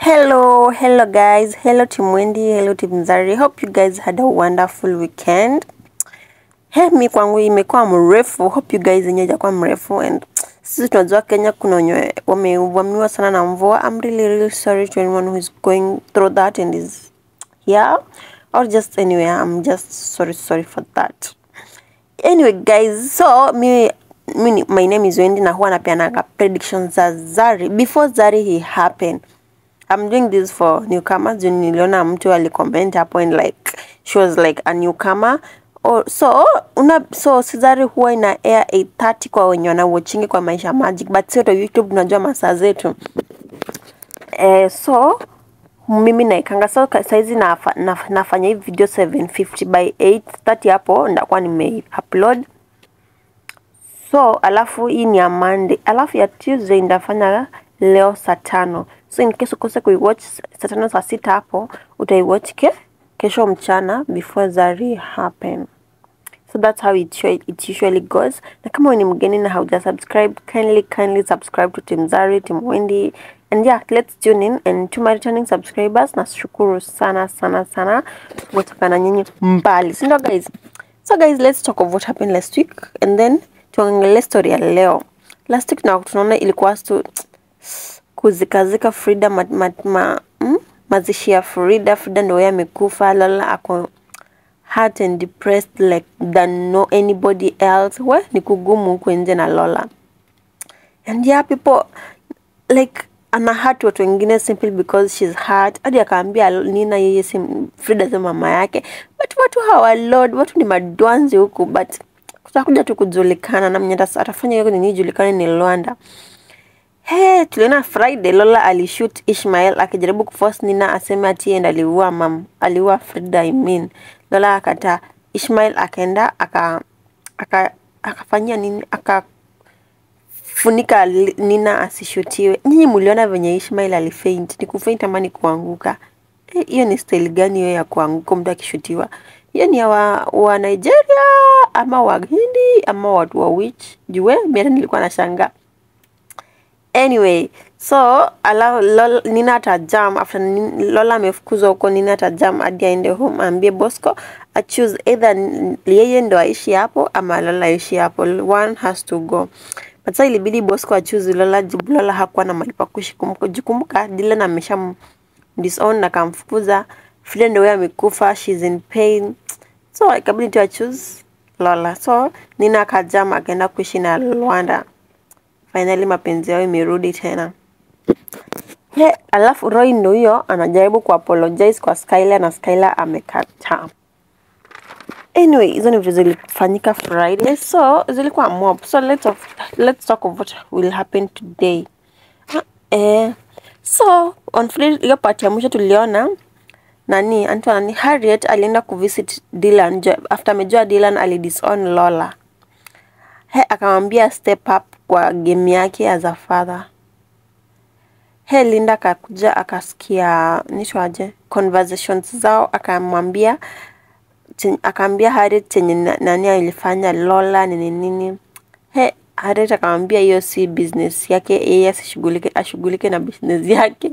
Hello, hello guys. Hello Team Wendy, hello Team Zari. Hope you guys had a wonderful weekend. He, mi kwangu imekuwa mrefu. Hope you guys yenye hajakuwa mrefu and sisi tunajua Kenya kuna wenye wamevamiwa sana na mvua. I'm really really sorry to anyone who is going through that and is here or just anywhere. I'm just sorry sorry for that. Anyway guys, so mi mi my name is Wendy na huwa napeanaga predictions za Zari before Zari he happened. I'm doing this for newcomers. Juu niliona mtu alicomment hapo and like she was like a newcomer. Oh, so una so Sizari huwa ina air 8:30 kwa wenye wanawatchingi kwa Maisha Magic, but sio to YouTube, tunajua masaa zetu eh, so mimi naikanga so ka- saizi nafa, naf, nafanya hii video 750 by 8:30 hapo ndakuwa nime upload so alafu hii ni ya Monday, alafu ya Tuesday ndafanya leo saa tano. So in case ukose kuiwatch saa tano saa sita hapo utaiwatch ke kesho mchana before Zari happen. So that's how it, usually- it usually goes. Na kama wewe ni mgeni na hauja subscribe, kindly kindly subscribe to Team Zari, Team Wendy. And yeah, let's tune in and to my returning subscribers, nashukuru sana sana sana kutoka na nyinyi mbali. Si ndio guys? So guys, let's talk of what happened last week and then tuangalie story ya leo. Last week na tunaona ilikuwa stu kuzikazika Frida ma, ma, ma, mm? mazishi ya Frida. Frida ndio yeye amekufa, Lola ako hurt and depressed like than no anybody else. We ni kugumu huku nje na Lola. And yeah, people like ana hurt watu wengine simply because she's hurt. Hadi akaambia Nina yeye si Frida si mama yake, but watu hawa lord, watu ni madwanzi huku, but kutakuja tu kujulikana na mwenye atas- atafanya hiyo nini ijulikane ni Lwanda. He, tuliona Friday Lola alishoot Ishmael akijaribu kuforce Nina aseme ati yeye ndo aliua mam, aliua Frida I mean. Lola akataa. Ishmael akaenda aka aka akafanyia nini aka funika li- Nina asishutiwe. Nyinyi mliona venye Ishmael alifaint, ni kufaint ama ni kuanguka? Eh, Hiyo ni style gani hiyo ya kuanguka mtu akishutiwa? Hiyo ni ya wa, wa Nigeria ama Wahindi ama watu wa which? Jue mimi hata nilikuwa nashangaa. Anyway, so ala, Lola, Nina atajam after Nin- Lola amefukuzwa huko, Nina atajam hadi aende home aambie Bosco a choose either n- yeye ndo aishi hapo ama Lola aishi hapo. One has to go. But sasa ilibidi Bosco achoose Lola, jibu Lola hakuwa na mahali pa kuishi. Kumbuka, jikumbuka Dylan amesha disown na kamfukuza. Frida ndo yeye amekufa, she's in pain. So ikabidi tu achoose Lola. So Nina akajam akaenda kuishi na Lwanda finally mapenzi yao imerudi tena. He, alafu Roy ndo huyo anajaribu kuapologize kwa Skylar na Skylar amekataa. Anyway, hizo ni vitu zilifanyika Friday, so zilikuwa mob. So let's of, let's talk of what will happen today. Ah, Eh, so on Friday hiyo part ya mwisho tuliona nani anaitwa nani Harriet alienda kuvisit Dylan jo- after amejua Dylan alidisown Lola. He akamwambia step up kwa game yake as a father. He Linda akakuja akasikia nitwaje conversations zao, akamwambia chen- akaambia Harriet chenye na- nani alifanya Lola nini nini. He Harriet akamwambia hiyo si business yake, yeye asishughulike, ashughulike na business yake.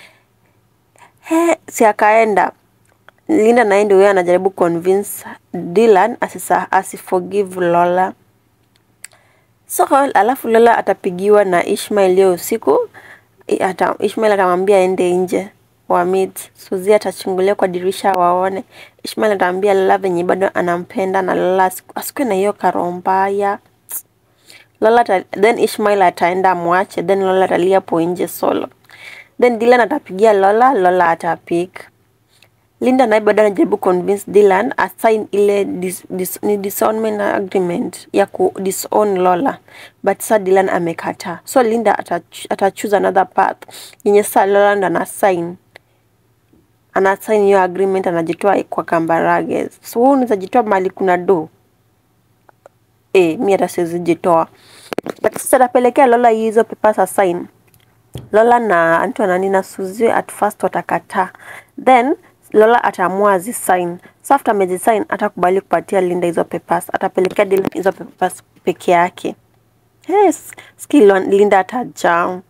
He si akaenda Linda naye ndio huyo anajaribu convince Dylan asisa asiforgive Lola. So alafu Lola atapigiwa na Ishmael leo usiku. I- Ata, Ishmael atamwambia aende nje wa meet. Suzy atachungulia kwa dirisha waone. Ishmael atamwambia Lola venye bado anampenda na Lola asiku- asikuwe na hiyo karo mbaya. Lola ata, then Ishmael ataenda amwache, then Lola atalia hapo nje solo. Then Dylan atapigia Lola, Lola atapik. Linda naye bado anajaribu convince Dylan asign ile dis, dis, ni disownment agreement ya ku disown Lola, but sa Dylan amekataa. So Linda atach, atachoose another path yenye sa Lola ndo ana sign ana sign hiyo agreement, anajitoa kwa Kambarage. So wewe unaweza jitoa mahali kuna do eh, mi hata siwezi jitoa, but sasa atapelekea Lola hizo papers asign. Lola na Anto nani na Suzy at first watakataa, then Lola ataamua azisign. So after amezisign atakubali kupatia Linda hizo papers, atapelekea Dylan hizo papers peke yake. Yes, ski Lon- Linda atajaa.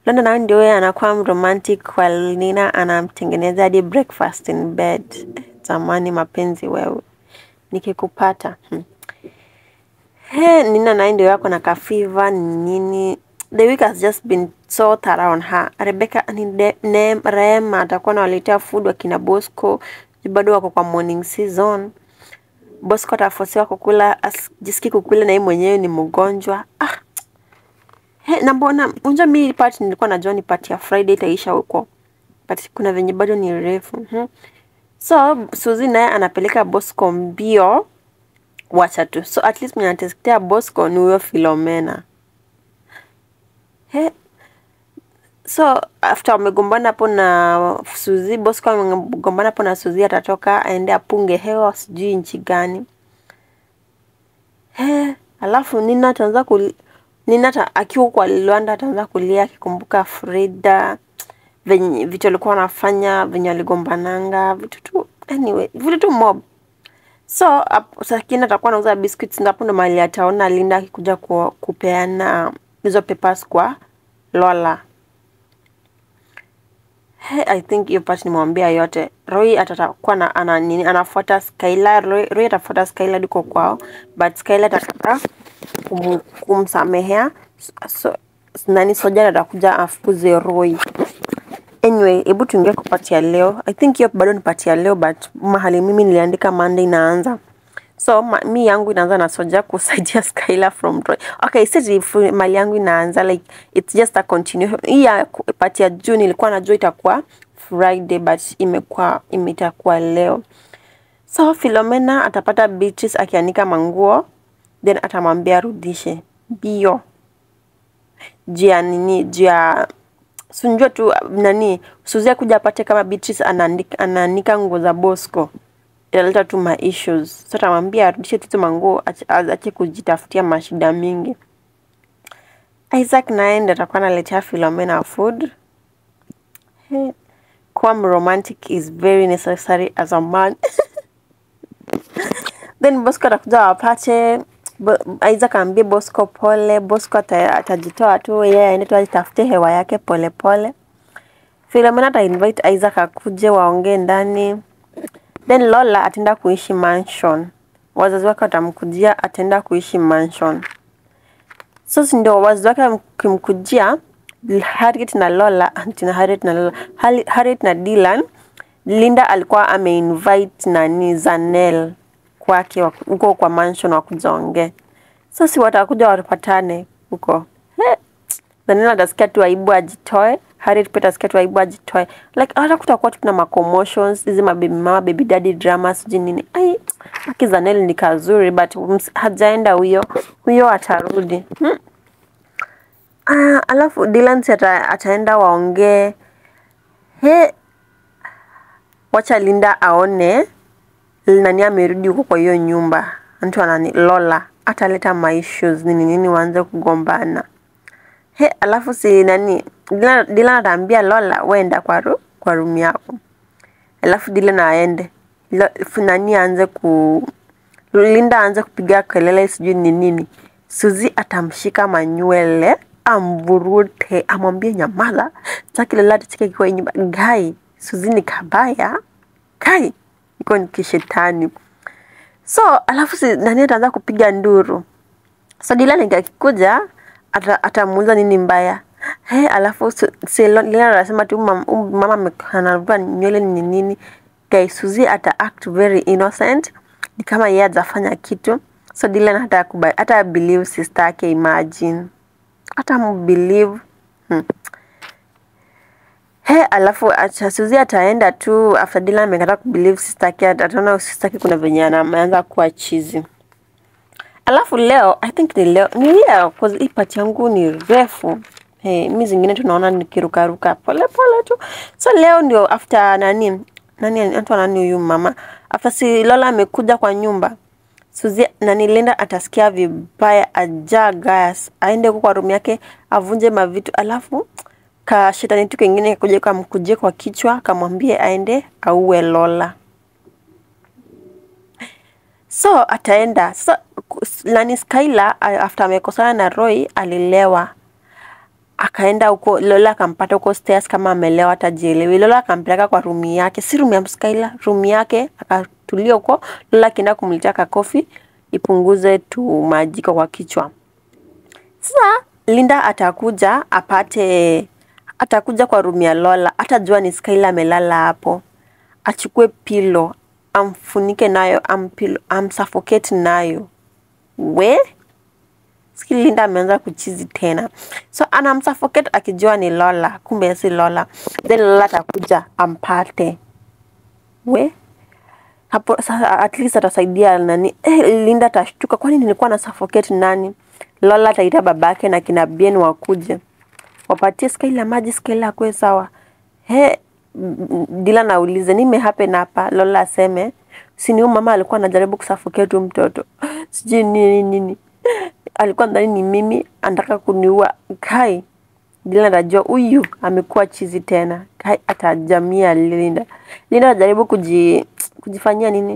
London naye ndio yeye anakuwa romantic kwa Nina, anamtengeneza hadi breakfast in bed. Zamani mapenzi wewe, nikikupata hmm. He, Nina naye ndio yako na kafiva nini. The week has just been so thorough on her. Rebecca ni de- ne- Rema atakuwa anawaletea food wakina Bosco, bado wako kwa morning season. Bosco atafosiwa kukula, jiski kukula na yeye mwenyewe ni mgonjwa. Ah, he, na mbona unja mi part nilikuwa najua ni part ya Friday itaisha huko, but kuna venye bado ni refu hmm. So Suzy naye anapeleka Bosco mbio, wacha tu. So at least mwenye anatetea Bosco ni huyo Philomena. He, so after wamegombana hapo na Suzy, Bosco amegombana hapo na Suzy, atatoka aende apunge hewa sijui nchi gani. He, alafu Nina ataanza kuli Nina ata, akiwa kwa Luanda ataanza kulia akikumbuka Frida venye vitu alikuwa anafanya venye waligombananga vitu tu anyway, vitu tu mob. So ap- Sakina atakuwa anauza biscuits na hapo ndo mahali ataona Linda akikuja ku, kupeana hizo papers kwa Lola. He, I think hiyo part nimewambia yote. Roy atakuwa na ana nini anafuata Skylar. Roy, Roy atafuata Skylar duko kwao, but Skylar atakataa kum, kumsamehea so, nani Soja atakuja afukuze Roy. Anyway, hebu tuingie kwa part ya leo. I think hiyo bado ni part ya leo but mahali mimi niliandika Monday inaanza. So ma, mi yangu inaanza na Soja kusaidia Skylar from Roy. Okay, si mali yangu inaanza like it's just a continuation. Hii ya ku- part ya June ilikuwa najua itakuwa Friday but imekuwa imetakuwa leo. So Philomena atapata Beatrice akianika manguo then atamwambia arudishe bio juu ya nini juu ya sunjua tu nani Suzy kuja apate kama Beatrice anaandika, anaanika nguo za Bosco italeta tu ma issues. So atamwambia arudishe tu hizo manguo ache ache kujitafutia mashida mingi. Isaac naye ndiye atakuwa analetea Philomena food. He, kuwa romantic is very necessary as a man. Then Bosco atakuja wapate Bo, Isaac aambie Bosco pole. Bosco ata, atajitoa tu yeye aende tu atafute hewa yake pole pole. Philomena ata invite Isaac akuje waongee ndani. Then Lola ataenda kuishi mansion. Wazazi wake watamkujia, ataenda kuishi mansion. So si ndio wazazi wake wakimkujia Harriet na Lola, tina Harriet na Lola, Harri- Harriet na Dylan, Linda alikuwa ameinvite nani Zanel kwake wak- huko kwa mansion wakuja ongee. So si watakuja wapatane huko. He, Zanel atasikia tu aibu ajitoe, Harriet pia atasikia tu aibu ajitoe. Like hata kutakuwa tu na ma commotions, hizi mababy mama, baby daddy drama sijui nini. Ai, haki Zanel ni kazuri but ms- hajaenda huyo. Huyo atarudi. Hmm. Ah, alafu Dylan si ata, ataenda waongee. He, wacha Linda aone nani amerudi huko kwa hiyo nyumba. Mtu anani Lola ataleta ma issues nini nini waanze kugombana. He, alafu si nani Dylan, Dylan ataambia Lola wenda kwa ru, kwa room yako. Alafu Dylan aende. Lo, fu- nani aanze ku Linda aanze kupiga kelele sijui ni nini. Suzy atamshika manywele amvurute, amwambie nyamaza, sitaki lolote chike kiwa hii nyumba. Gai, Suzy ni kabaya. Gai, iko ni kishetani. So, alafu si nani ataanza kupiga nduru. So Dylan akikuja ata, atamuuliza nini mbaya. He, alafu su- si Lo- Dylan anasema tu mama, mama ame- anavua nywele ni nini. Guys, Suzy ata act very innocent ni kama yeye hajafanya kitu. So Dylan hata kubali, hata believe sister yake imagine. Hata mbelieve. Hmm. He, alafu acha Suzy ataenda tu after Dylan amekataa kubelieve sister yake, ataona sister yake kuna venye ana- ameanza kuwa chizi. Alafu leo I think ni leo ni leo cause hii part yangu ni refu. Hey, mi zingine tunaona nikirukaruka pole pole tu. So leo ndio after nani nani anaitwa nani huyu mama after si Lola amekuja kwa nyumba Suzy nani Linda atasikia vibaya ajaa gas aende huko kwa room yake avunje mavitu alafu ka shetani tu kengine kakuja kamkujie kwa kichwa kamwambie aende auwe Lola. So ataenda sasa. ku- Nani Skylar a- after amekosana na Roy alilewa, akaenda huko Lola akampata huko stairs kama amelewa hata jielewi. Lola akampeleka kwa rumi yake, si rumi ya Skyla, rumi yake akatulia huko. Lola akienda kumletea kakofi ipunguze tu majiko kwa kichwa. Sasa Linda atakuja apate, atakuja kwa rumi ya Lola, atajua ni Skyla amelala hapo, achukue pilo amfunike nayo, ampilo, amsuffocate nayo. We Siki Linda ameanza kuchizi tena, so anamsuffocate akijua ni Lola, kumbe si Lola. Then Lola atakuja ampate. We hapo sasa, at least atasaidia nani. Eh, Linda atashtuka, kwani nilikuwa na suffocate nani? Lola ataita babake na kina Bien wakuje wapatie Skyla maji, Skyla akue sawa. He, Dila naulize nime happen hapa. Lola aseme si ni huyu mama alikuwa anajaribu kusuffocate huyu mtoto, sijui nini nini, alikuwa ndani ni mimi, anataka kuniua. Kai Dila anajua huyu amekuwa chizi tena. Kai atajamia Linda. Linda anajaribu kuji, kujifanyia nini,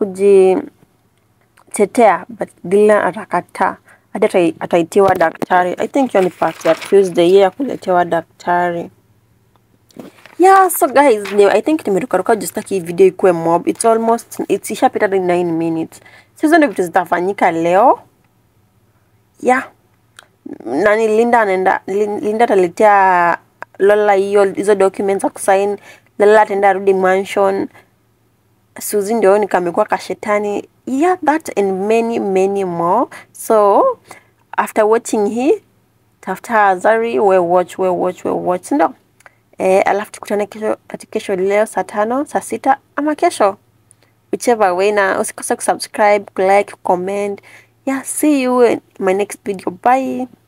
kujitetea, but Dila atakataa hadi atai- ataitiwa daktari. I think hiyo ni part ya Tuesday ya kuletewa daktari. Yeah, so guys, ni, I think nimerukaruka juu sitaki hii video ikuwe mob. It's almost it's ishapita hadi 9 minutes. So hizo ndio vitu zitafanyika leo. Yeah. Nani Linda anaenda Lin- Linda ataletea Lola hiyo hizo documents za kusign. Lola ataenda arudi mansion. Suzy ndio ni kamekuwa kashetani. Yeah, that and many many more. So after watching hii tafuta Zari, we watch, we watch, we watch, ndo eh, alafu tukutane kesho, ati kesho leo saa tano, saa sita ama kesho whichever way, na usikose kusubscribe, like, comment. Yeah, see you in my next video. Bye.